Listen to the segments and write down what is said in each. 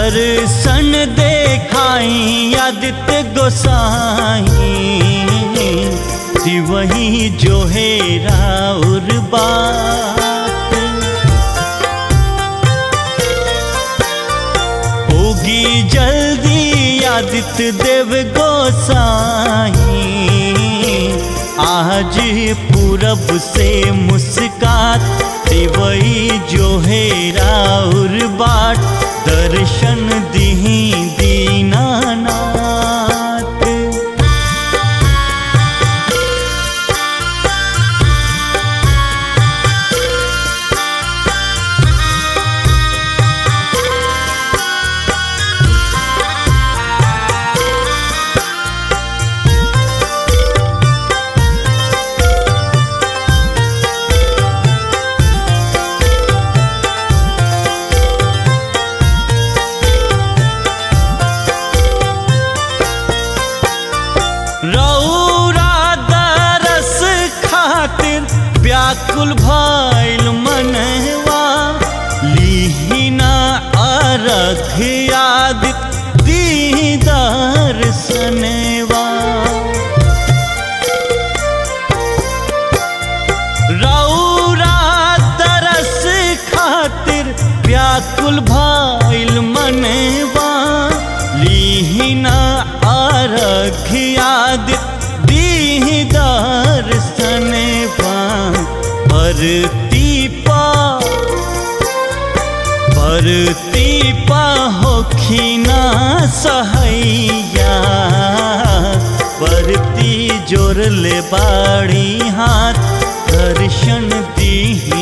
दर्शन देखाई आदित्य गोसाई वही जो है राउर बात होगी जल्दी आदित्य देव गोसाई आज पूरब से मुस्कात वही जो है राउर बाट दर्शन दीही दीनानाथ रौरा दरस खातिर व्याकुल भइल मनवा लीहिना अरख याद दीदार सनवा रौरा दरस खातिर व्याकुल भइल मनवा लीहिना आरख याद दीदार सनवा परती पा परती पा होखिना सहैया परती जोर ले बाड़ी हाथ दर्शन दीही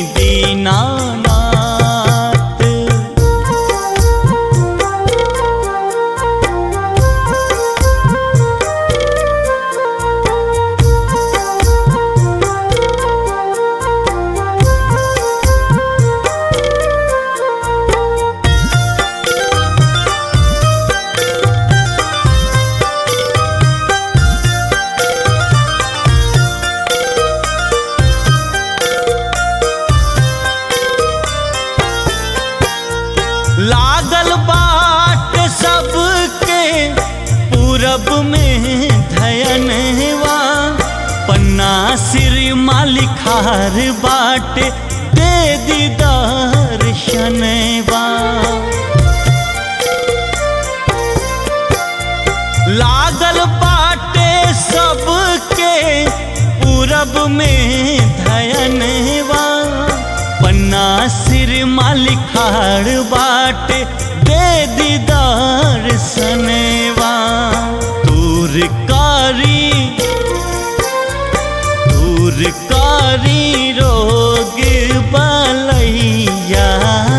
दीनानाथ लागल बाट सबके पूरब में धयनवा पन्ना सिर मालिखार बाट दे दीदार शनवा लागल बाटे सबके पूरब में धयनवा पन्ना सिर मालिखाड़ बाट दे दीदार सनेवा दूर कारी दूर कारी रोग बलैया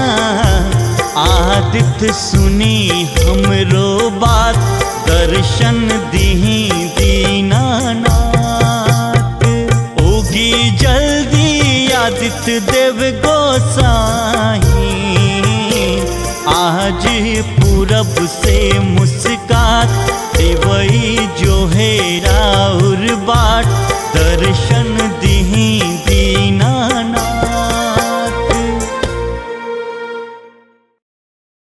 आदित्य सुनी हमरो बात दर्शन दीही दीनानाथ होगी जल्दी आदित्य देव गोसाई आज पूरब से मुस्का